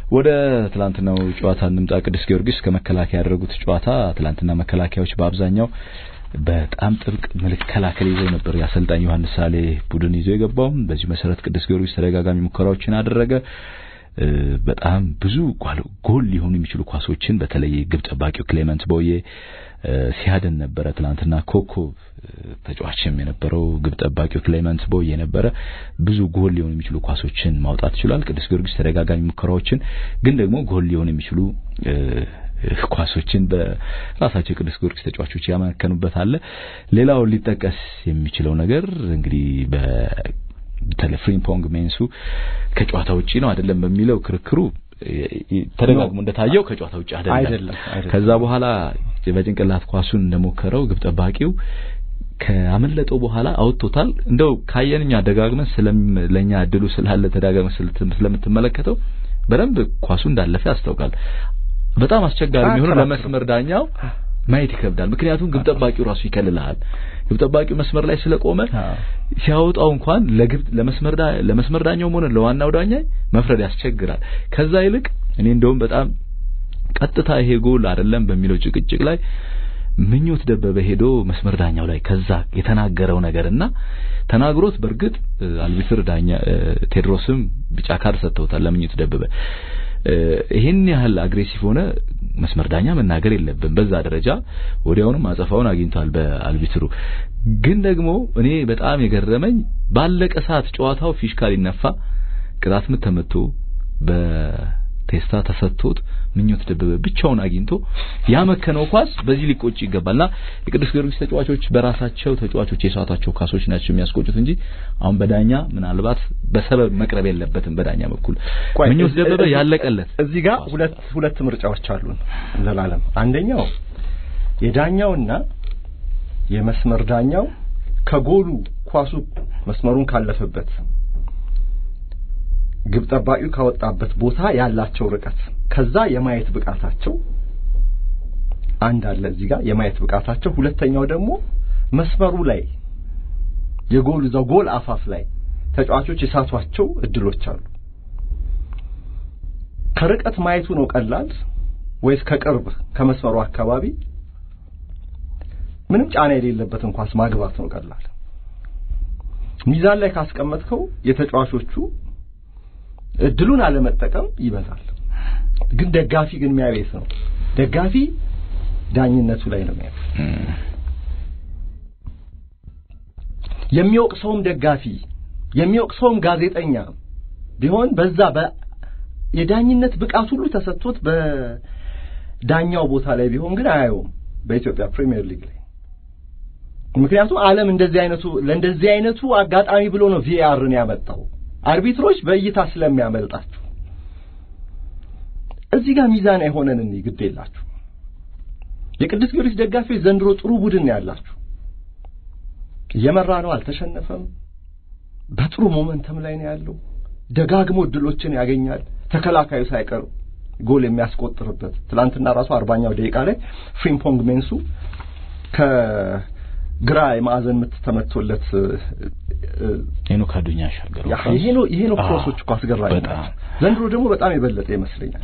ወደ ትላንትናው ጨዋታ እንምጣ። ቅዱስ ጊዮርጊስ ከመከላከያ ያደረጉት ጨዋታ ትላንትና መከላከያዎች በአብዛኛው በጣም ጥብቅ መከላከል ይዘው ነበር የአሰልጣኝ ዮሐንስ ሳሌ ቡድን ይዞ የገባው። በዚህ መሰረት ቅዱስ ጊዮርጊስ ተደጋጋሚ ሙከራዎችን አደረገ። በጣም ብዙ ጎል ሊሆኑ የሚችሉ ኳሶችን በተለይ ግብ ጠባቂው ክሌመንት ቦዬ ሲያድን ነበረ። ትናንትና ኮከብ ተጫዋችም የነበረው ግብ ጠባቂው ክሌመንት ቦዬ ነበረ። ብዙ ጎል ሊሆኑ የሚችሉ ኳሶችን ማውጣት ችሏል። ቅዱስ ጊዮርጊስ ተደጋጋሚ ሙከራዎችን ግን ደግሞ ጎል ሊሆኑ የሚችሉ ኳሶችን በራሳቸው የቅዱስ ጊዮርጊስ ተጫዋቾች ያመከኑበት አለ። ሌላው ሊጠቀስ የሚችለው ነገር እንግዲህ በ በተለይ ፍሪምፖንግ ሜንሱ ከጨዋታ ውጪ ነው አይደለም በሚለው ክርክሩ ተደጋግሞ እንደታየው ከጨዋታ ውጪ አይደለም። ከዛ በኋላ በጭንቅላት ኳሱን እንደሞከረው ግብ ጠባቂው ከአመለጠው በኋላ አውጥቶታል። እንደው ካየንኛ ደጋግመን ለኛ እድሉ ስላለ ተደጋግመን ስለምትመለከተው በደንብ ኳሱ እንዳለፈ ያስታውቃል። በጣም አስቸጋሪ የሚሆነው ለመስመር ዳኛው ማየት ይከብዳል። ምክንያቱም ግብ ጠባቂው ራሱ ይከልልሃል። ግብ ጠባቂው መስመር ላይ ስለቆመ ሲያወጣው እንኳን ለግብ ለመስመር ለመስመር ዳኛውም ሆነ ለዋናው ዳኛ መፍረድ ያስቸግራል። ከዛ ይልቅ እኔ እንደውም በጣም ቀጥታ ይሄ ጎል አይደለም በሚለው ጭቅጭቅ ላይ ምኞት ደበበ ሄዶ መስመር ዳኛው ላይ ከዛ የተናገረው ነገርና ተናግሮት በእርግጥ አልቢትር ዳኛ ቴድሮስም ቢጫ ካርድ ሰጥተውታል ለምኞት ደበበ። ይህን ያህል አግሬሲቭ ሆነ መስመር ዳኛ መናገር የለብን። በዛ ደረጃ ወዲያውንም አጸፋውን አግኝቷል በአልቢትሩ። ግን ደግሞ እኔ በጣም የገረመኝ ባለቀ ሰዓት ጨዋታው ፊሽካ ሊነፋ ቅጣት ምት ተመቶ በቴስታ ተሰጥቶት ምኞት ደበበ ብቻውን አግኝቶ ያመከነው ኳስ በዚህ ሊቆጭ ይገባልና የቅዱስ ጊዮርጊስ ተጫዋቾች በራሳቸው ተጫዋቾች የሳቷቸው ኳሶች ናቸው የሚያስቆጩት እንጂ አሁን በዳኛ ምናልባት በሰበብ መቅረብ የለበትም። በዳኛ በኩል ምኞት ደበበ ያለቀለት እዚህ ጋር ሁለት ሁለት ምርጫዎች አሉን ዘላለም። አንደኛው የዳኛውና የመስመር ዳኛው ከጎሉ ኳሱ መስመሩን ካለፈበት ግብ ጠባቂው ካወጣበት ቦታ ያላቸው ርቀት ከዛ የማየት ብቃታቸው አንድ አለ እዚህ ጋር የማየት ብቃታቸው። ሁለተኛው ደግሞ መስመሩ ላይ የጎል እዛው ጎል አፋፍ ላይ ተጫዋቾች የሳቷቸው እድሎች አሉ። ከርቀት ማየቱ ነው ቀላል ወይስ ከቅርብ ከመስመሩ አካባቢ ምንም ጫና የሌለበትን ኳስ ማግባት ነው ቀላል? ሚዛን ላይ ካስቀመጥከው የተጫዋቾቹ እድሉን አለመጠቀም ይበዛል። ግን ደጋፊ ግን የሚያቤት ነው። ደጋፊ ዳኝነቱ ላይ ነው የሚያቤት። የሚወቅሰውም ደጋፊ የሚወቅሰውም ጋዜጠኛ ቢሆን በዛ የዳኝነት ብቃት ሁሉ ተሰጥቶት በዳኛው ቦታ ላይ ቢሆን ግን አያየውም በኢትዮጵያ ፕሪሚየር ሊግ ላይ። ምክንያቱም ዓለም እንደዚህ አይነቱ ለእንደዚህ አይነቱ አጋጣሚ ብሎ ነው ቪአርን ያመጣው አርቢትሮች በእይታ ስለሚያመልጣችሁ እዚህ ጋር ሚዛን የሆነን እንይ ግድ የላችሁ። የቅዱስ ጊዮርጊስ ደጋፊዎች ዘንድሮ ጥሩ ቡድን ነው ያላችሁ። እየመራ ነው፣ አልተሸነፈም። በጥሩ ሞመንተም ላይ ነው ያለው። ደጋግሞ እድሎችን ያገኛል። ተከላካዩ ሳይቀር ጎል የሚያስቆጥርበት ትላንትና ራሱ አርባኛው ደቂቃ ላይ ፍሪምፖንግ ሜንሱ ከግራ የማዕዘን ምት ተመቶለት ሄኖክ አዱኛ ያሻገረው ይሄ ነው ይሄ ነው ክሮሶች እኮ አስገራሚ ናቸው። ዘንድሮ ደግሞ በጣም የበለጠ ይመስለኛል።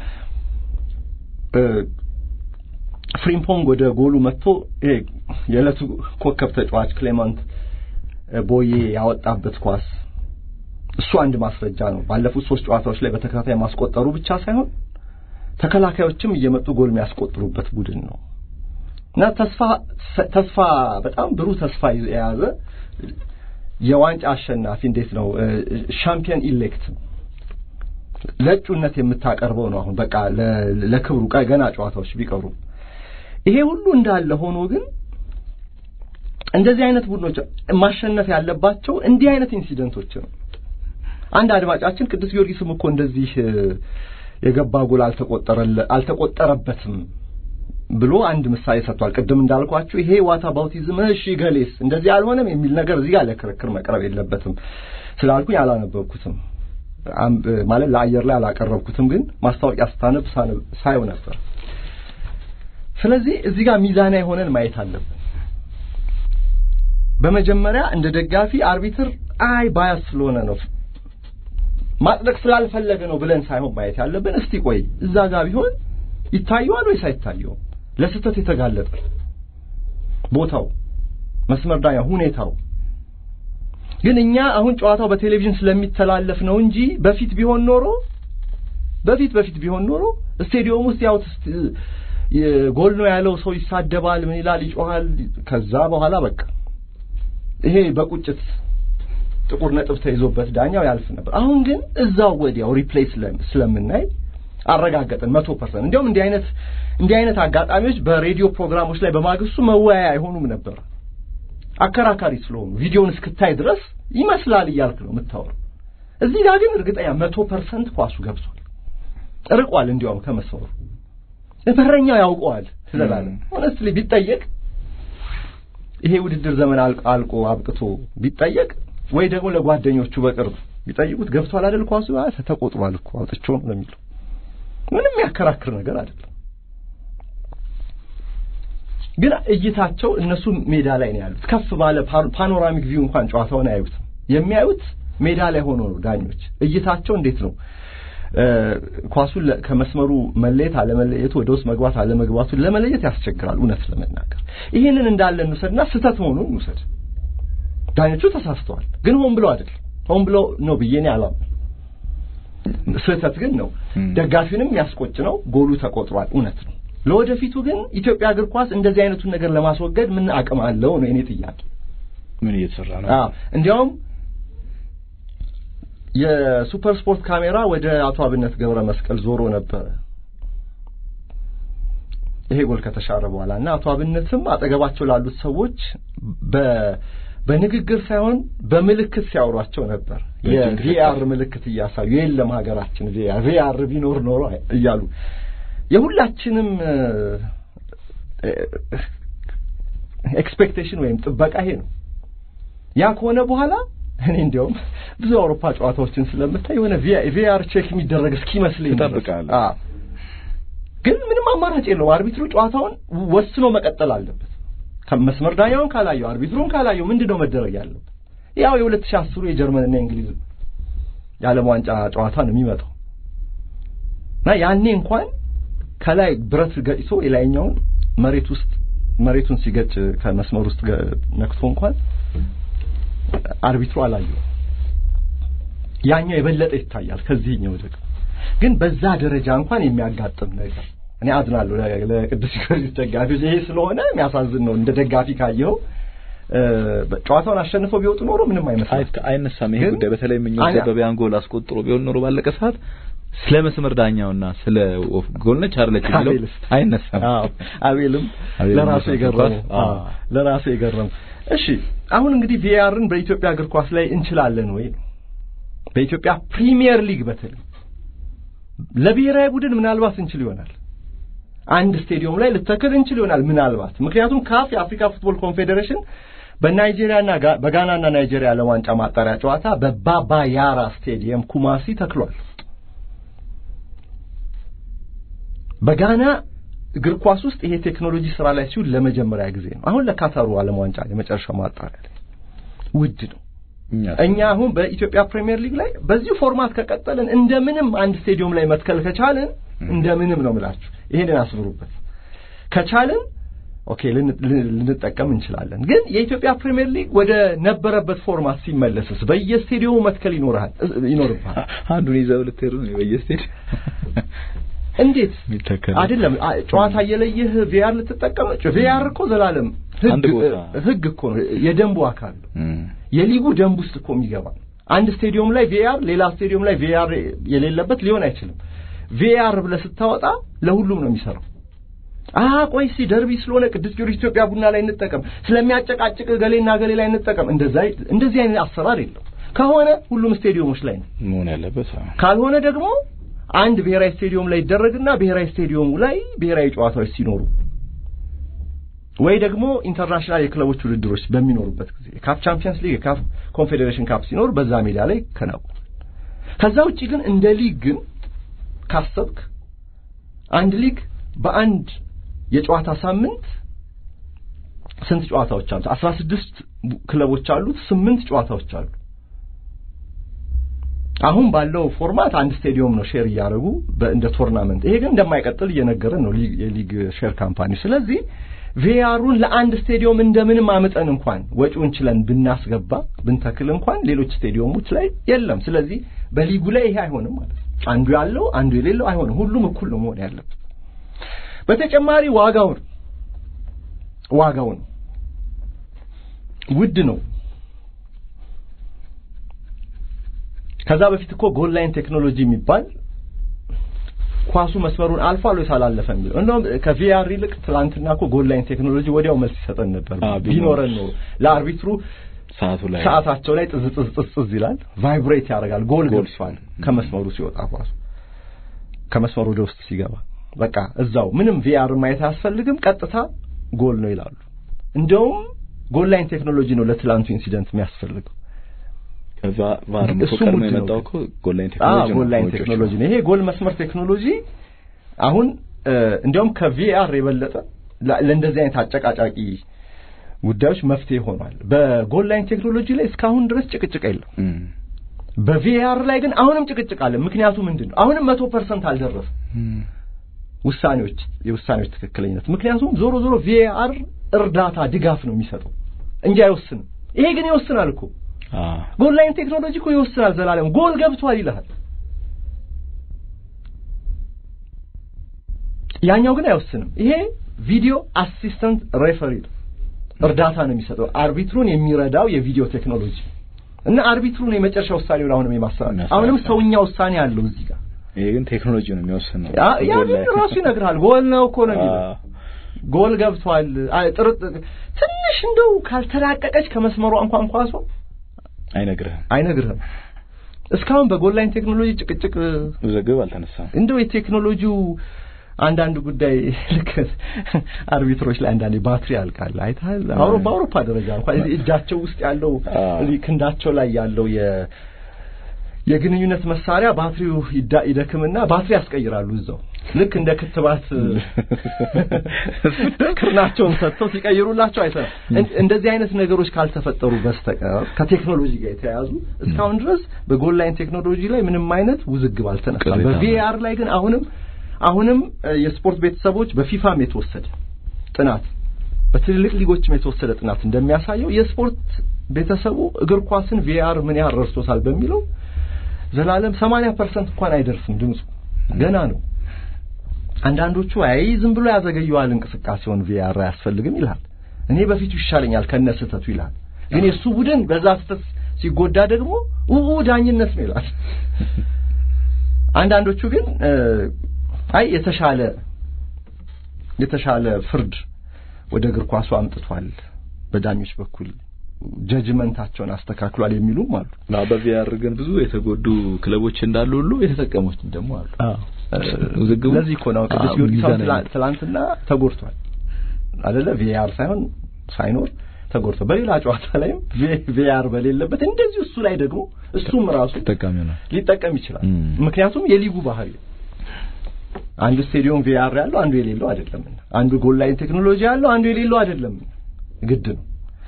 ፍሪምፖንግ ወደ ጎሉ መጥቶ ይሄ የዕለቱ ኮከብ ተጫዋች ክሌማንት ቦዬ ያወጣበት ኳስ እሱ አንድ ማስረጃ ነው። ባለፉት ሶስት ጨዋታዎች ላይ በተከታታይ ማስቆጠሩ ብቻ ሳይሆን ተከላካዮችም እየመጡ ጎል የሚያስቆጥሩበት ቡድን ነው እና ተስፋ ተስፋ በጣም ብሩህ ተስፋ የያዘ የዋንጫ አሸናፊ እንዴት ነው ሻምፒየን ኢሌክት ለእጩነት የምታቀርበው ነው። አሁን በቃ ለክብሩ ገና ጨዋታዎች ቢቀሩ ይሄ ሁሉ እንዳለ ሆኖ ግን እንደዚህ አይነት ቡድኖች ማሸነፍ ያለባቸው እንዲህ አይነት ኢንሲደንቶች ነው። አንድ አድማጫችን ቅዱስ ጊዮርጊስም እኮ እንደዚህ የገባ ጎል አልተቆጠረበትም ብሎ አንድ ምሳሌ ሰጥቷል። ቅድም እንዳልኳችሁ ይሄ ዋታ ባውቲዝም እሺ ገሌስ እንደዚህ አልሆነም የሚል ነገር እዚህ ጋር ለክርክር መቅረብ የለበትም ስላልኩኝ አላነበብኩትም ማለት ለአየር ላይ አላቀረብኩትም፣ ግን ማስታወቂያ ስታነብ ሳየው ነበር። ስለዚህ እዚህ ጋር ሚዛና የሆነን ማየት አለብን። በመጀመሪያ እንደ ደጋፊ አርቢትር አይ ባያስ ስለሆነ ነው ማጽደቅ ስላልፈለገ ነው ብለን ሳይሆን ማየት ያለብን እስቲ ቆይ እዛ ጋር ቢሆን ይታየዋል ወይስ አይታየውም? ለስህተት የተጋለጠ ቦታው፣ መስመር ዳኛ፣ ሁኔታው ግን እኛ አሁን ጨዋታው በቴሌቪዥን ስለሚተላለፍ ነው እንጂ በፊት ቢሆን ኖሮ በፊት በፊት ቢሆን ኖሮ ስቴዲየም ውስጥ ያው ጎል ነው ያለው ሰው ይሳደባል፣ ምን ይላል፣ ይጮሃል። ከዛ በኋላ በቃ ይሄ በቁጭት ጥቁር ነጥብ ተይዞበት ዳኛው ያልፍ ነበር። አሁን ግን እዛው ወዲያው ሪፕሌይ ስለምናይ አረጋገጥን መቶ ፐርሰንት። እንዲያውም እንዲህ አይነት እንዲህ አይነት አጋጣሚዎች በሬዲዮ ፕሮግራሞች ላይ በማግስቱ መወያያ አይሆኑም ነበር አከራካሪ ስለሆኑ ቪዲዮውን እስክታይ ድረስ ይመስላል እያልክ ነው የምታወራው። እዚህ ጋር ግን እርግጠኛ መቶ ፐርሰንት ኳሱ ገብቷል፣ ርቋል። እንዲያውም ከመስመሩ በረኛው ያውቀዋል ትላለን። ሆነስትሊ ቢጠየቅ ይሄ ውድድር ዘመን አልቆ አብቅቶ ቢጠየቅ ወይ ደግሞ ለጓደኞቹ በቅርብ ቢጠይቁት ገብቷል አይደል ኳሱ ተቆጥሯል እኮ አውጥቼው ነው የሚለው ምንም ያከራክር ነገር አይደለም። ግን እይታቸው እነሱ ሜዳ ላይ ነው ያሉት። ከፍ ባለ ፓኖራሚክ ቪው እንኳን ጨዋታውን አያዩትም። የሚያዩት ሜዳ ላይ ሆኖ ነው። ዳኞች እይታቸው እንዴት ነው? ኳሱን ከመስመሩ መለየት አለመለየቱ፣ ወደ ውስጥ መግባት አለመግባቱን ለመለየት ያስቸግራል። እውነት ለመናገር ይህንን እንዳለ እንውሰድና ስህተት መሆኑን እንውሰድ። ዳኞቹ ተሳስተዋል፣ ግን ሆን ብለው አይደል። ሆን ብለው ነው ብዬ እኔ አላምንም። ስህተት ግን ነው። ደጋፊውንም የሚያስቆጭ ነው። ጎሉ ተቆጥሯል፣ እውነት ነው። ለወደፊቱ ግን ኢትዮጵያ እግር ኳስ እንደዚህ አይነቱን ነገር ለማስወገድ ምን አቅም አለው ነው የኔ ጥያቄ። ምን እየተሰራ ነው? አዎ እንዲያውም የሱፐር ስፖርት ካሜራ ወደ አቶ አብነት ገብረ መስቀል ዞሮ ነበረ ይሄ ጎል ከተሻረ በኋላ እና አቶ አብነትም አጠገባቸው ላሉት ሰዎች በ በንግግር ሳይሆን በምልክት ሲያወሯቸው ነበር። የቪአር ምልክት እያሳዩ የለም ሀገራችን ቪአር ቪአር ቢኖር ኖሮ እያሉ የሁላችንም ኤክስፔክቴሽን ወይም ጥበቃ ይሄ ነው። ያ ከሆነ በኋላ እኔ እንዲያውም ብዙ አውሮፓ ጨዋታዎችን ስለምታይ የሆነ ቪአር ቼክ የሚደረግ እስኪመስለኝ ትጠብቃለህ። ግን ምንም አማራጭ የለውም። አርቢትሩ ጨዋታውን ወስኖ መቀጠል አለበት። መስመር ዳኛውን ካላየው አርቢትሩን ካላየው ምንድን ነው መደረግ ያለበት? ያው የሁለት ሺህ አስሩ የጀርመንና የእንግሊዝ የዓለም ዋንጫ ጨዋታ ነው የሚመጣው እና ያኔ እንኳን ከላይ ብረት ገጭቶ የላይኛውን መሬት ውስጥ መሬቱን ሲገጭ ከመስመር ውስጥ ነክቶ እንኳን አርቢትሩ አላየው። ያኛው የበለጠ ይታያል ከዚህኛው ደግሞ ግን በዛ ደረጃ እንኳን የሚያጋጥም ነገር እኔ አዝናለሁ ለቅዱስ ጊዮርጊስ ደጋፊዎች። ይሄ ስለሆነ የሚያሳዝን ነው። እንደ ደጋፊ ካየኸው ጨዋታውን አሸንፈው ቢወጡ ኖሮ ምንም አይመስልም፣ አይነሳም ይሄ ጉዳይ። በተለይ ምኞት ደበበ ያን ጎል አስቆጥሮ ቢሆን ኖሮ ባለቀ ሰዓት ስለ መስመር ዳኛውና ስለ ጎል ነች አይደለች የሚለው አይነሳም። አቤልም ለራሱ የገረመው ለራሱ የገረመው። እሺ አሁን እንግዲህ ቪአርን በኢትዮጵያ እግር ኳስ ላይ እንችላለን ወይ ነው በኢትዮጵያ ፕሪሚየር ሊግ በተለይ ለብሔራዊ ቡድን ምናልባት እንችል ይሆናል አንድ ስቴዲየም ላይ ልተክል እንችል ይሆናል ምናልባት። ምክንያቱም ካፍ የአፍሪካ ፉትቦል ኮንፌዴሬሽን በናይጄሪያና በጋናና ናይጄሪያ ለዋንጫ ማጣሪያ ጨዋታ በባባ ያራ ስቴዲየም ኩማሲ ተክሏል። በጋና እግር ኳስ ውስጥ ይሄ ቴክኖሎጂ ስራ ላይ ሲውል ለመጀመሪያ ጊዜ ነው። አሁን ለካታሩ ዓለም ዋንጫ የመጨረሻው ማጣሪያ ላይ ውድ ነው። እኛ አሁን በኢትዮጵያ ፕሪሚየር ሊግ ላይ በዚሁ ፎርማት ከቀጠልን እንደምንም አንድ ስቴዲየም ላይ መትከል ከቻልን እንደምንም ነው ምላችሁ። ይሄንን አስምሩበት። ከቻልን ኦኬ ልንጠቀም እንችላለን። ግን የኢትዮጵያ ፕሪሚየር ሊግ ወደ ነበረበት ፎርማት ሲመለስስ በየስቴዲየሙ መትከል ይኖርሃል ይኖርብሃል። አንዱን ይዘው ልትሄዱ ነው በየስቴዲየም እንዴት አይደለም ጨዋታ እየለየህ ቪአር ልትጠቀም ቪአር እኮ ዘላለም ህግ እኮ ነው የደንቡ አካል የሊጉ ደንብ ውስጥ እኮ የሚገባ አንድ ስቴዲየም ላይ ቪአር ሌላ ስቴዲየም ላይ ቪአር የሌለበት ሊሆን አይችልም ቪአር ብለህ ስታወጣ ለሁሉም ነው የሚሰራው አ ቆይ ሲ ደርቢ ስለሆነ ቅዱስ ጊዮርጊስ ኢትዮጵያ ቡና ላይ እንጠቀም ስለሚያጨቃጭቅ ገሌና ገሌ ላይ እንጠቀም እንደዛ እንደዚህ አይነት አሰራር የለው ከሆነ ሁሉም ስቴዲየሞች ላይ ነው መሆን ያለበት ካልሆነ ደግሞ አንድ ብሔራዊ ስቴዲየም ላይ ይደረግና ብሔራዊ ስቴዲየሙ ላይ ብሔራዊ ጨዋታዎች ሲኖሩ ወይ ደግሞ ኢንተርናሽናል የክለቦች ውድድሮች በሚኖሩበት ጊዜ የካፍ ቻምፒየንስ ሊግ የካፍ ኮንፌዴሬሽን ካፕ ሲኖር በዛ ሜዳ ላይ ከናው ከዛ ውጪ ግን እንደ ሊግ ግን ካሰብክ አንድ ሊግ በአንድ የጨዋታ ሳምንት ስንት ጨዋታዎች አሉት? አስራ ስድስት ክለቦች አሉት። ስምንት ጨዋታዎች አሉ። አሁን ባለው ፎርማት አንድ ስቴዲየም ነው ሼር እያደረጉ እንደ ቶርናመንት። ይሄ ግን እንደማይቀጥል እየነገረን ነው የሊግ ሼር ካምፓኒ። ስለዚህ ቪአሩን ለአንድ ስቴዲየም እንደምንም አምጠን እንኳን ወጪውን ችለን ብናስገባ ብንተክል እንኳን ሌሎች ስቴዲየሞች ላይ የለም። ስለዚህ በሊጉ ላይ ይሄ አይሆንም ማለት ነው። አንዱ ያለው አንዱ የሌለው አይሆንም። ሁሉም እኩል ነው መሆን ያለበት። በተጨማሪ ዋጋው ነው ዋጋው ነው ውድ ነው። ከዛ በፊት እኮ ጎል ላይን ቴክኖሎጂ የሚባል ኳሱ መስመሩን አልፏል ወይስ አላለፈም የሚለው እንደውም ከቪአር ይልቅ ትላንትና እኮ ጎል ላይን ቴክኖሎጂ ወዲያው መልስ ይሰጠን ነበር። ቢኖረን ኖሮ ለአርቢትሩ ሰዓቱ ላይ ሰዓታቸው ላይ ጥዝ ጥዝ ጥዝ ጥዝ ይላል፣ ቫይብሬት ያደርጋል። ጎል ገብቷል ከመስመሩ ሲወጣ ኳሱ ከመስመሩ ወደ ውስጥ ሲገባ በቃ እዛው ምንም ቪአር ማየት አያስፈልግም፣ ቀጥታ ጎል ነው ይላሉ። እንደውም ጎል ላይን ቴክኖሎጂ ነው ለትላንቱ ኢንሲደንት የሚያስፈልገው። ከዛ ቫር ቀድሞ የመጣው እኮ ጎል ላይን ቴክኖሎጂ ነው። ጎል ላይን ቴክኖሎጂ ነው። ይሄ ጎል መስመር ቴክኖሎጂ አሁን እንዲያውም ከቪአር የበለጠ ለእንደዚህ አይነት አጨቃጫቂ ጉዳዮች መፍትሄ ሆኗል። በጎል ላይን ቴክኖሎጂ ላይ እስካሁን ድረስ ጭቅጭቅ የለም። በቪአር ላይ ግን አሁንም ጭቅጭቅ አለ። ምክንያቱ ምንድን ነው? አሁንም መቶ ፐርሰንት አልደረሰም ውሳኔዎች የውሳኔዎች ትክክለኝነት። ምክንያቱም ዞሮ ዞሮ ቪአር እርዳታ ድጋፍ ነው የሚሰጠው እንጂ አይወስንም። ይሄ ግን ይወስናል እኮ ጎል ላይን ቴክኖሎጂ እኮ ይወስናል። ዘላለም ጎል ገብቷል ይልሃል። ያኛው ግን አይወስንም። ይሄ ቪዲዮ አሲስተንት ሬፈሪ እርዳታ ነው የሚሰጠው አርቢትሩን የሚረዳው የቪዲዮ ቴክኖሎጂ እና አርቢትሩን የመጨረሻ ውሳኔውን አሁንም የማስተላለፍ አሁንም ሰውኛ ውሳኔ አለው እዚህ ጋር። ይሄ ግን ቴክኖሎጂ ነው የሚወስነው። ያ ግን ራሱ ይነግርሃል። ጎል ነው እኮ ነው የሚለው ጎል ገብቷል። ጥርጥ ትንሽ እንደው ካልተላቀቀች ከመስመሯ እንኳን ኳሷ አይነግርህም አይነግርህም። እስካሁን በጎል ላይን ቴክኖሎጂ ጭቅጭቅ ውዝግብ አልተነሳም። እንደው የቴክኖሎጂው አንዳንድ ጉዳይ ልክ አርቢትሮች ላይ አንዳንዴ ባትሪ ያልቃል። አይተሃል? በአውሮፓ ደረጃ እንኳን እጃቸው ውስጥ ያለው ክንዳቸው ላይ ያለው የ የግንኙነት መሳሪያ ባትሪው ይደክምና ባትሪ ያስቀይራሉ እዛው ልክ እንደ ክትባት ክርናቸውን ሰጥተው ሲቀይሩላቸው አይተናል። እንደዚህ አይነት ነገሮች ካልተፈጠሩ በስተቀር ከቴክኖሎጂ ጋር የተያያዙ እስካሁን ድረስ በጎል ላይን ቴክኖሎጂ ላይ ምንም አይነት ውዝግብ አልተነሳም። በቪአር ላይ ግን አሁንም አሁንም የስፖርት ቤተሰቦች በፊፋም የተወሰደ ጥናት በትልልቅ ሊጎችም የተወሰደ ጥናት እንደሚያሳየው የስፖርት ቤተሰቡ እግር ኳስን ቪአር ምን ያህል ረድቶታል በሚለው ዘላለም 80% እንኳን አይደርስም። ድምፁ ገና ነው። አንዳንዶቹ አይ ዝም ብሎ ያዘገየዋል እንቅስቃሴውን ቪአር አያስፈልግም ይላል። እኔ በፊቱ ይሻለኛል ከነ ስህተቱ ይላል። ግን የእሱ ቡድን በዛ ስህተት ሲጎዳ ደግሞ ኡኡ ዳኝነት ነው ይላል። አንዳንዶቹ ግን አይ የተሻለ የተሻለ ፍርድ ወደ እግር ኳሱ አምጥቷል በዳኞች በኩል ጀጅመንታቸውን አስተካክሏል የሚሉም አሉ። ና በቪአር ግን ብዙ የተጎዱ ክለቦች እንዳሉ ሁሉ የተጠቀሙት ደግሞ አሉ። ውዝግቡ ለዚህ እኮ ነው ቅዱስ ጊዮርጊስ ትላንትና ተጎድቷል አይደለ? ቪአር ሳይሆን ሳይኖር ተጎድቷል። በሌላ ጨዋታ ላይም ቪአር በሌለበት እንደዚህ እሱ ላይ ደግሞ እሱም ራሱ ተጠቃሚ ነው ሊጠቀም ይችላል። ምክንያቱም የሊጉ ባህሪ አንዱ ስቴዲየም ቪአር ያለው አንዱ የሌለው አይደለምና፣ አንዱ ጎል ላይን ቴክኖሎጂ ያለው አንዱ የሌለው አይደለምና ግድ ነው።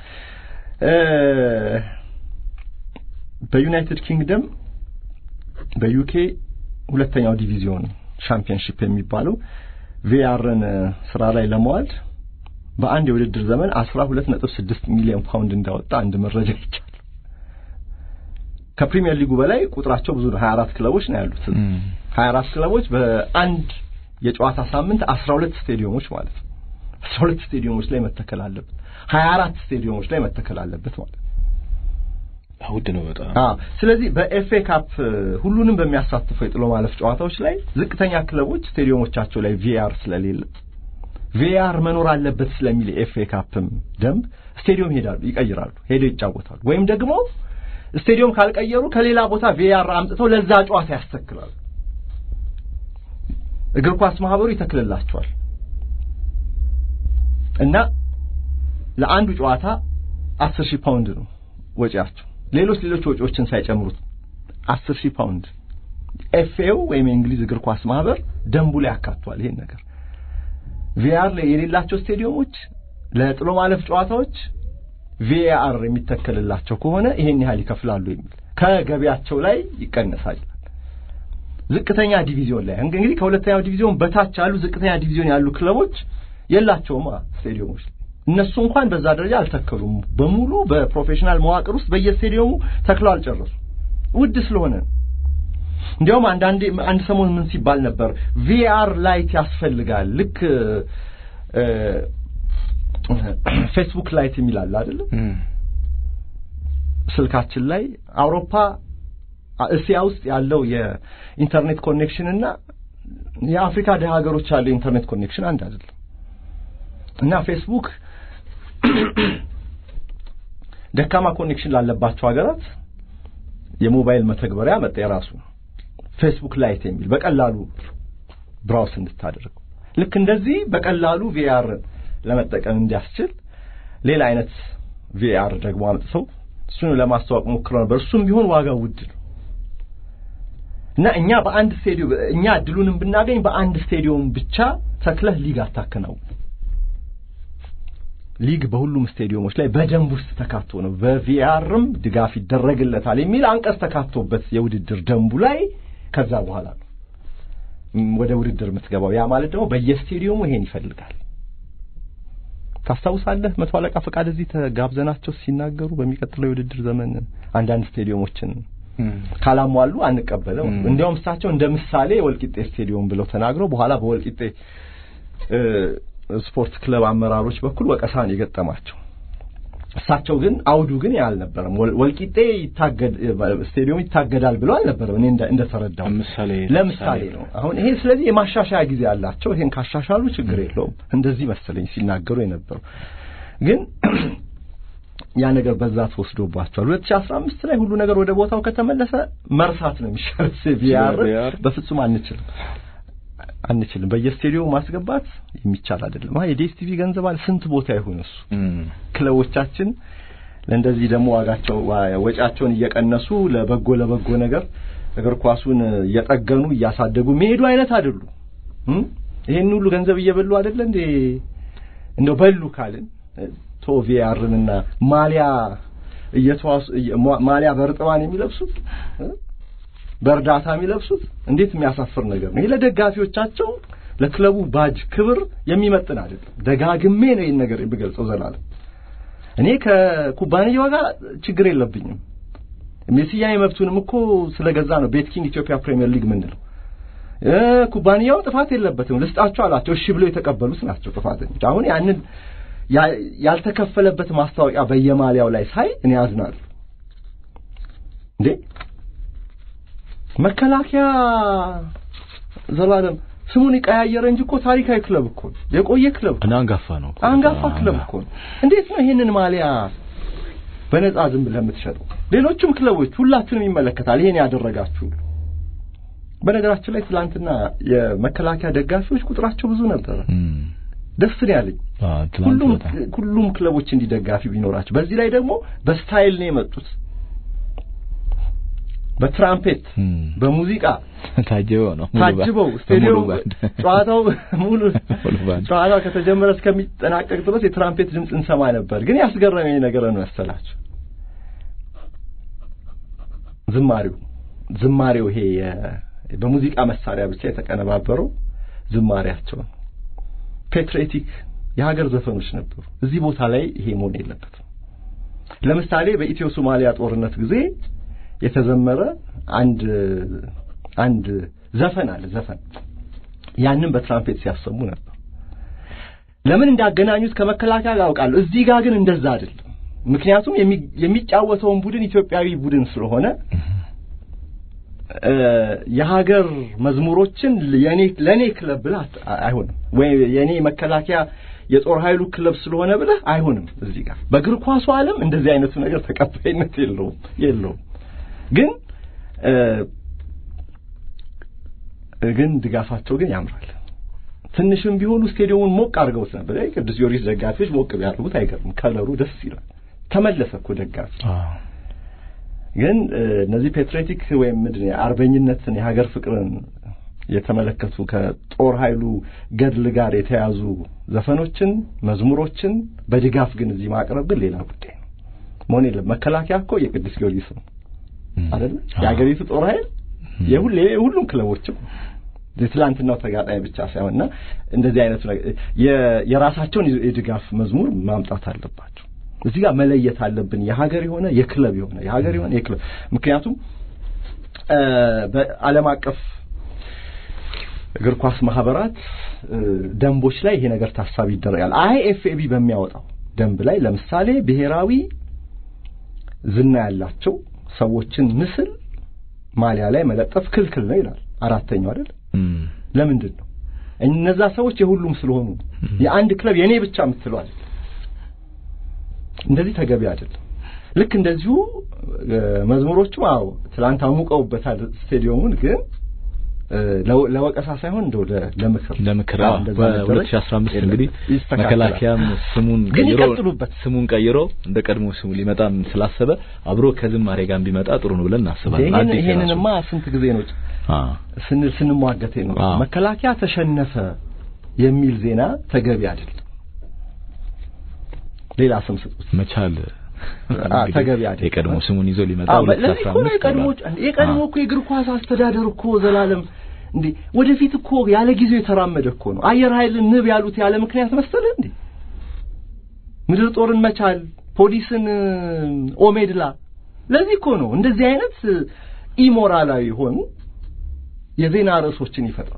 በዩናይትድ ኪንግደም በዩኬ ሁለተኛው ዲቪዚዮን ሻምፒዮንሺፕ የሚባለው ቪአርን ስራ ላይ ለመዋል በአንድ የውድድር ዘመን 12.6 ሚሊዮን ፓውንድ እንዳወጣ አንድ መረጃ ይቻላል። ከፕሪሚየር ሊጉ በላይ ቁጥራቸው ብዙ ነው። 24 ክለቦች ነው ያሉት። 24 ክለቦች በአንድ የጨዋታ ሳምንት 12 ስቴዲየሞች ማለት ነው። 12 ስቴዲየሞች ላይ መተከል አለበት። 24 ስቴዲየሞች ላይ መተከል አለበት ማለት ነው። ውድ ነው በጣም። አዎ። ስለዚህ በኤፍኤ ካፕ ሁሉንም በሚያሳትፈው የጥሎ ማለፍ ጨዋታዎች ላይ ዝቅተኛ ክለቦች ስቴዲየሞቻቸው ላይ ቪአር ስለሌለ ቪአር መኖር አለበት ስለሚል የኤፍኤ ካፕም ደንብ ስቴዲየም ይሄዳሉ፣ ይቀይራሉ፣ ሄደው ይጫወታሉ። ወይም ደግሞ ስቴዲየም ካልቀየሩ ከሌላ ቦታ ቪአር አምጥተው ለዛ ጨዋታ ያስተክላሉ። እግር ኳስ ማህበሩ ይተክልላቸዋል እና ለአንዱ ጨዋታ አስር ሺህ ፓውንድ ነው ወጪያቸው። ሌሎች ሌሎች ወጪዎችን ሳይጨምሩት አስር ሺህ ፓውንድ ኤፍኤው ወይም የእንግሊዝ እግር ኳስ ማህበር ደንቡ ላይ ያካቷል ይሄን ነገር። ቪአር ላይ የሌላቸው ስቴዲየሞች ለጥሎ ማለፍ ጨዋታዎች ቪአር የሚተከልላቸው ከሆነ ይሄን ያህል ይከፍላሉ የሚል ከገቢያቸው ላይ ይቀነሳል። ዝቅተኛ ዲቪዚዮን ላይ እንግዲህ ከሁለተኛው ዲቪዚዮን በታች ያሉ ዝቅተኛ ዲቪዚዮን ያሉ ክለቦች የላቸውማ ስቴዲየሞች እነሱ እንኳን በዛ ደረጃ አልተከሉም። በሙሉ በፕሮፌሽናል መዋቅር ውስጥ በየስቴዲየሙ ተክለው አልጨረሱ። ውድ ስለሆነ ነው። እንዲያውም አንዳንዴ አንድ ሰሞን ምን ሲባል ነበር ቪአር ላይት ያስፈልጋል። ልክ ፌስቡክ ላይት የሚላል አይደለም ስልካችን ላይ አውሮፓ እስያ ውስጥ ያለው የኢንተርኔት ኮኔክሽን እና የአፍሪካ ደሃ ሀገሮች ያለው የኢንተርኔት ኮኔክሽን አንድ አይደለም እና ፌስቡክ ደካማ ኮኔክሽን ላለባቸው ሀገራት የሞባይል መተግበሪያ መጣ የራሱ ፌስቡክ ላይት የሚል በቀላሉ ብራውስ እንድታደርገው ልክ እንደዚህ በቀላሉ ቪአርን ለመጠቀም እንዲያስችል ሌላ አይነት ቪአር ደግሞ አምጥተው እሱን ለማስተዋወቅ ሞክረው ነበር። እሱም ቢሆን ዋጋው ውድ ነው እና እኛ በአንድ ስቴዲዮም እኛ እድሉንም ብናገኝ በአንድ ስቴዲዮም ብቻ ተክለህ ሊግ አታከናውን። ሊግ በሁሉም ስቴዲየሞች ላይ በደንብ ውስጥ ተካቶ ነው በቪአርም ድጋፍ ይደረግለታል የሚል አንቀጽ ተካቶበት የውድድር ደንቡ ላይ ከዛ በኋላ ነው ወደ ውድድር የምትገባው። ያ ማለት ደግሞ በየስቴዲየሙ ይሄን ይፈልጋል። ታስታውሳለህ? መቶ አለቃ ፈቃድ እዚህ ተጋብዘናቸው ሲናገሩ በሚቀጥለው የውድድር ዘመን አንዳንድ ስቴዲየሞችን ካላሟሉ አንቀበለው። እንዲያውም እሳቸው እንደ ምሳሌ የወልቂጤ ስቴዲየም ብለው ተናግረው በኋላ በወልቂጤ ስፖርት ክለብ አመራሮች በኩል ወቀሳን የገጠማቸው እሳቸው ግን አውዱ ግን አልነበረም። ወልቂጤ ይታገድ ስቴዲየም ይታገዳል ብሎ አልነበረም። እኔ እንደተረዳው ምሳሌ ለምሳሌ ነው። አሁን ይሄ ስለዚህ የማሻሻያ ጊዜ አላቸው። ይሄን ካሻሻሉ ችግር የለውም። እንደዚህ መሰለኝ ሲናገሩ የነበረው ግን ያ ነገር በዛ ተወስዶባቸዋል። 2015 ላይ ሁሉ ነገር ወደ ቦታው ከተመለሰ መርሳት ነው የሚሻለው። ቪአር በፍጹም አንችልም አንችልም በየስቴዲየሙ ማስገባት የሚቻል አይደለም። አይ የዲኤስቲቪ ገንዘብ አለ ስንት ቦታ ይሁን እሱ ክለቦቻችን ለእንደዚህ ደግሞ ዋጋቸው ወጪያቸውን እየቀነሱ ለበጎ ለበጎ ነገር እግር ኳሱን እየጠገኑ እያሳደጉ የሚሄዱ አይነት አይደሉም። ይሄን ሁሉ ገንዘብ እየበሉ አይደለ እንዴ? እንደው በሉ ካልን ቶቪያርንና ማሊያ እየተዋሱ ማሊያ በርጥባን የሚለብሱት በእርዳታ የሚለብሱት እንዴት የሚያሳፍር ነገር ነው! ይሄ ለደጋፊዎቻቸው ለክለቡ ባጅ ክብር የሚመጥን አይደለም። ደጋግሜ ነው ይህን ነገር የምገልጸው። ዘላለም እኔ ከኩባንያው ጋር ችግር የለብኝም። የስያሜ መብቱንም እኮ ስለገዛ ነው ቤት ኪንግ ኢትዮጵያ ፕሪሚየር ሊግ ምንለው። ኩባንያው ጥፋት የለበትም ልስጣቸው አላቸው። እሺ ብለው የተቀበሉት ናቸው ጥፋተኞች። አሁን ያንን ያልተከፈለበት ማስታወቂያ በየማሊያው ላይ ሳይ እኔ አዝናለሁ። እንዴ መከላከያ ዘላለም ስሙን የቀያየረ እንጂ እኮ ታሪካዊ ክለብ እኮ ነው። የቆየ ክለብ እና አንጋፋ ነው። አንጋፋ ክለብ እኮ ነው። እንዴት ነው ይሄንን ማሊያ በነጻ ዝም ብለህ የምትሸጠው? ሌሎችም ክለቦች ሁላችሁንም ይመለከታል። ይሄን ያደረጋችሁ በነገራችን ላይ ትላንትና የመከላከያ ደጋፊዎች ቁጥራቸው ብዙ ነበረ። ደስ ነው ያለኝ። ሁሉም ሁሉም ክለቦች እንዲህ ደጋፊ ቢኖራቸው። በዚህ ላይ ደግሞ በስታይል ነው የመጡት በትራምፔት በሙዚቃ ታጅበው ነው ታጅበው ስቴዲየም ጨዋታው ሙሉ ጨዋታው ከተጀመረ እስከሚጠናቀቅ ድረስ የትራምፔት ድምፅ እንሰማ ነበር። ግን ያስገረመኝ ነገር ነው ያሰላችሁ ዝማሬው ዝማሬው ይሄ በሙዚቃ መሳሪያ ብቻ የተቀነባበረው ዝማሬያቸው ፔትሬቲክ የሀገር ዘፈኖች ነበሩ። እዚህ ቦታ ላይ ይሄ መሆን የለበትም። ለምሳሌ በኢትዮ ሶማሊያ ጦርነት ጊዜ የተዘመረ አንድ አንድ ዘፈን አለ ዘፈን ያንን በትራምፔት ሲያሰሙ ነበር። ለምን እንዳገናኙት ከመከላከያ ጋር አውቃለሁ። እዚህ ጋር ግን እንደዛ አይደለም። ምክንያቱም የሚጫወተውን ቡድን ኢትዮጵያዊ ቡድን ስለሆነ የሀገር መዝሙሮችን የኔ ለኔ ክለብ ብለህ አይሆንም፣ ወይ የኔ መከላከያ የጦር ኃይሉ ክለብ ስለሆነ ብለህ አይሆንም። እዚህ ጋር በእግር ኳሱ ዓለም እንደዚህ አይነቱ ነገር ተቀባይነት የለውም የለውም። ግን ግን ድጋፋቸው ግን ያምራል። ትንሽም ቢሆኑ ስቴዲየሙን ሞቅ አድርገውት ነበር። ቅዱስ ጊዮርጊስ ደጋፊዎች ሞቅ ቢያደርጉት አይገርም። ከለሩ ደስ ይላል። ተመለሰ እኮ ደጋፊ። ግን እነዚህ ፔትሬቲክ ወይም ምንድን አርበኝነትን የሀገር ፍቅርን የተመለከቱ ከጦር ኃይሉ ገድል ጋር የተያዙ ዘፈኖችን፣ መዝሙሮችን በድጋፍ ግን እዚህ ማቅረብ ግን ሌላ ጉዳይ ነው። መሆን የለም። መከላከያ እኮ የቅዱስ ጊዮርጊስ ነው። አይደል የሀገሪቱ ጦር ኃይል የሁሌ የሁሉም ክለቦችም የትላንትናው ተጋጣሚ ብቻ ሳይሆንና እንደዚህ አይነቱ የራሳቸውን የድጋፍ መዝሙር ማምጣት አለባቸው። እዚህ ጋር መለየት አለብን። የሀገር የሆነ የክለብ የሆነ የሀገር የሆነ የክለብ ምክንያቱም በዓለም አቀፍ እግር ኳስ ማህበራት ደንቦች ላይ ይሄ ነገር ታሳቢ ይደረጋል። አይኤፍኤቢ በሚያወጣው ደንብ ላይ ለምሳሌ ብሔራዊ ዝና ያላቸው ሰዎችን ምስል ማሊያ ላይ መለጠፍ ክልክል ነው ይላል። አራተኛው አይደል? ለምንድን ነው? እነዛ ሰዎች የሁሉም ስለሆኑ የአንድ ክለብ የኔ ብቻ የምትለዋል። እንደዚህ ተገቢ አይደለም። ልክ እንደዚሁ መዝሙሮቹ አዎ ትላንት አሙቀውበታል ስቴዲየሙን ግን ለወቀሳ ሳይሆን እንደው ለምክር ለምክር በ2015 እንግዲህ መከላከያም ስሙን ቀይሮ ስሙን ቀይሮ እንደ ቀድሞ ስሙ ሊመጣም ስላሰበ አብሮ ከዝማሬ ጋር ቢመጣ ጥሩ ነው ብለን እናስባለን። አዲስ ይሄንንማ ስንት ጊዜ ነው ስንል ስንሟገት ነው። መከላከያ ተሸነፈ የሚል ዜና ተገቢ አይደለም። ሌላ ስም ስጡት መቻል ተገቢ አይደለም። የቀድሞ ስሙን ይዞ ሊመጣ ለዚህ እኮ ነው የቀድሞ የቀድሞ እኮ የእግር ኳስ አስተዳደር እኮ ዘላለም እንዴ ወደፊት እኮ ያለ ጊዜው የተራመደ እኮ ነው። አየር ኃይልን ንብ ያሉት ያለ ምክንያት መሰለ እንዴ? ምድር ጦርን መቻል፣ ፖሊስን ኦሜድላ። ለዚህ እኮ ነው እንደዚህ አይነት ኢሞራላዊ የሆኑ የዜና ርዕሶችን ይፈጥራል።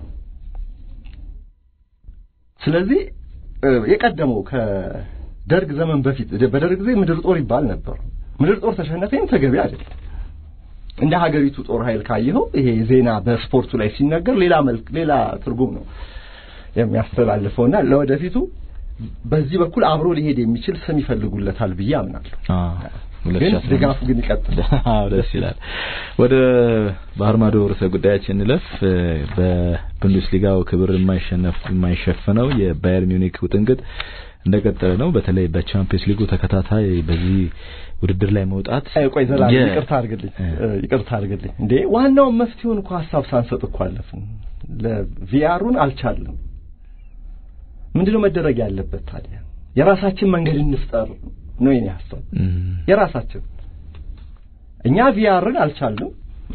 ስለዚህ የቀደመው ከደርግ ዘመን በፊት በደርግ ጊዜ ምድር ጦር ይባል ነበር። ምድር ጦር ተሸነፈም ተገቢ አይደለም። እንደ ሀገሪቱ ጦር ኃይል ካየኸው ይሄ ዜና በስፖርቱ ላይ ሲነገር ሌላ መልክ ሌላ ትርጉም ነው የሚያስተላልፈውና ለወደፊቱ በዚህ በኩል አብሮ ሊሄድ የሚችል ስም ይፈልጉለታል ብዬ አምናለሁ። ግን ድጋፉ ግን ይቀጥል። አዎ ደስ ይላል። ወደ ባህር ማዶ ርዕሰ ጉዳያችን እንለፍ። በቡንደስሊጋው ክብር የማይሸነፍ የማይሸፈነው የባየር ሚዩኒክ ውጥንቅጥ እንደቀጠለ ነው። በተለይ በቻምፒየንስ ሊጉ ተከታታይ በዚህ ውድድር ላይ መውጣት ቆይ ዘላለም ይቅርታ አድርግልኝ ይቅርታ አድርግልኝ እንዴ ዋናውን መፍትሄውን እኮ ሀሳብ ሳንሰጥ እኮ አለፍን። ለቪአሩን አልቻለም። ምንድነው መደረግ ያለበት ታዲያ? የራሳችን መንገድ እንፍጠር ነው የኔ ሀሳብ። የራሳችን እኛ ቪአርን አልቻልንም፣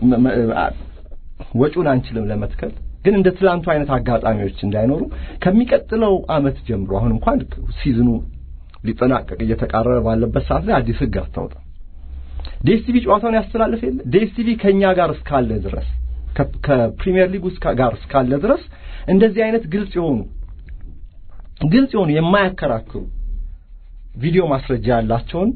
ወጪውን አንችልም ለመትከል ግን እንደ ትላንቱ አይነት አጋጣሚዎች እንዳይኖሩ ከሚቀጥለው አመት ጀምሮ አሁን እንኳን ሲዝኑ ሊጠናቀቅ እየተቃረበ ባለበት ሰዓት ላይ አዲስ ህግ አታውጣ። ዲኤስቲቪ ጨዋታውን ያስተላልፍ የለ ዲኤስቲቪ ከኛ ጋር እስካለ ድረስ ከፕሪሚየር ሊግ ጋር እስካለ ድረስ እንደዚህ አይነት ግልጽ የሆኑ ግልጽ የሆኑ የማያከራክሩ ቪዲዮ ማስረጃ ያላቸውን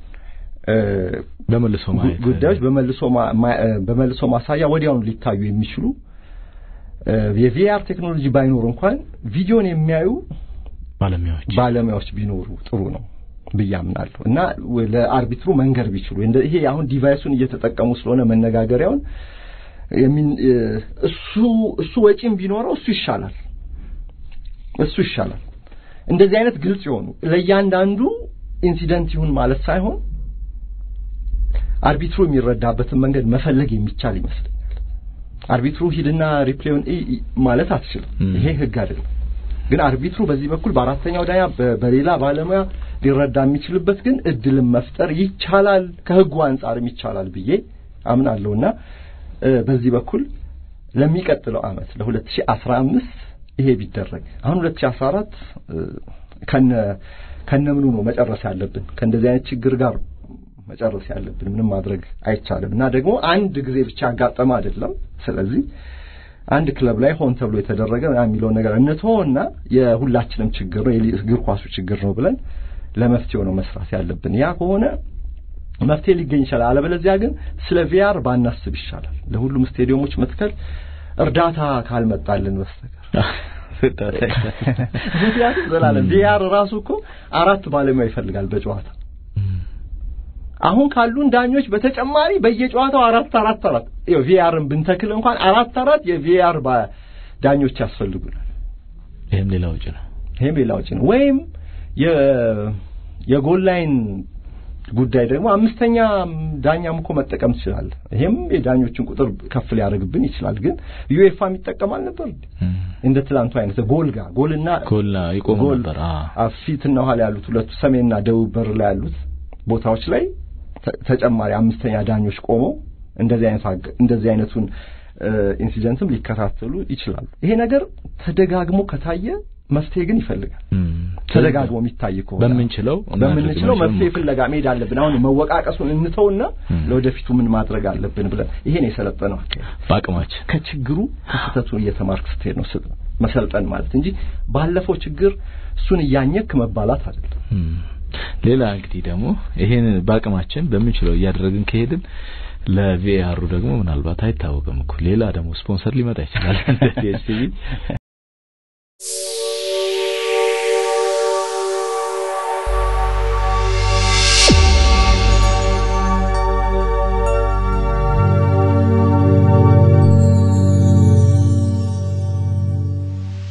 በመልሶ ማየት ጉዳዮች በመልሶ በመልሶ ማሳያ ወዲያውኑ ሊታዩ የሚችሉ የቪአር ቴክኖሎጂ ባይኖር እንኳን ቪዲዮን የሚያዩ ባለሙያዎች ባለሙያዎች ቢኖሩ ጥሩ ነው ብዬ አምናለሁ እና ለአርቢትሩ መንገር ቢችሉ ይሄ አሁን ዲቫይሱን እየተጠቀሙ ስለሆነ መነጋገሪያውን እሱ እሱ ወጪም ቢኖረው እሱ ይሻላል እሱ ይሻላል። እንደዚህ አይነት ግልጽ የሆኑ ለእያንዳንዱ ኢንሲደንት ይሁን ማለት ሳይሆን አርቢትሩ የሚረዳበትን መንገድ መፈለግ የሚቻል ይመስለኛል። አርቢትሩ ሂድና ሪፕሌውን ማለት አትችልም። ይሄ ህግ አይደለም። ግን አርቢትሩ በዚህ በኩል በአራተኛው ዳኛ በሌላ ባለሙያ ሊረዳ የሚችልበት ግን እድልን መፍጠር ይቻላል፣ ከህጉ አንጻርም ይቻላል ብዬ አምናለሁና በዚህ በኩል ለሚቀጥለው አመት ለ2015 ይሄ ቢደረግ አሁን 2014 ከነ ከነምኑ ነው መጨረስ ያለብን ከእንደዚህ አይነት ችግር ጋር መጨረስ ያለብን ምንም ማድረግ አይቻልም እና ደግሞ አንድ ጊዜ ብቻ ያጋጠመ አይደለም ስለዚህ አንድ ክለብ ላይ ሆን ተብሎ የተደረገ የሚለውን ነገር እንተወውና የሁላችንም ችግር ነው የእግር ኳሱ ችግር ነው ብለን ለመፍትሄው ነው መስራት ያለብን ያ ከሆነ መፍትሄ ሊገኝ ይችላል አለበለዚያ ግን ስለ ቪአር ባናስብ ይሻላል ለሁሉም ስቴዲየሞች መትከል እርዳታ ካልመጣልን በስተቀር ምክንያቱም ዘላለም ቪአር ራሱ እኮ አራት ባለሙያ ይፈልጋል በጨዋታ አሁን ካሉን ዳኞች በተጨማሪ በየጨዋታው አራት አራት አራት ይኸው ቪአርን ብንተክል እንኳን አራት አራት የቪአር ዳኞች ያስፈልጉናል። ይሄም ሌላ ወጪ ነው። ይሄም ሌላ ወጪ ነው። ወይም የጎል ላይን ጉዳይ ደግሞ አምስተኛ ዳኛም እኮ መጠቀም ትችላለህ። ይሄም የዳኞችን ቁጥር ከፍ ሊያደርግብን ይችላል። ግን ዩኤፋም ይጠቀማል ነበር እንደ ትላንቱ አይነት ጎል ጋር ጎልና ጎልና ይቆም ነበር። ፊትና ኋላ ያሉት ሁለቱ ሰሜንና ደቡብ በር ላይ ያሉት ቦታዎች ላይ ተጨማሪ አምስተኛ ዳኞች ቆመው እንደዚህ አይነት እንደዚህ አይነቱን ኢንሲደንትም ሊከታተሉ ይችላሉ። ይሄ ነገር ተደጋግሞ ከታየ መፍትሄ ግን ይፈልጋል። ተደጋግሞ የሚታይ ከሆነ በምንችለው በምንችለው መፍትሄ ፍለጋ መሄድ አለብን። አሁን መወቃቀሱን እንተውና ለወደፊቱ ምን ማድረግ አለብን ብለን ይሄን የሰለጠነው በአቅማችን ከችግሩ ከስህተቱ እየተማርክ ስትሄድ ነው መሰልጠን ማለት እንጂ ባለፈው ችግር እሱን እያኘክ መባላት አይደለም። ሌላ እንግዲህ ደግሞ ይሄን በአቅማችን በምንችለው እያደረግን ከሄድን ለቪኤአሩ ደግሞ ምናልባት አይታወቅም እኮ ሌላ ደግሞ ስፖንሰር ሊመጣ ይችላል እንደ ዲኤስቲቪ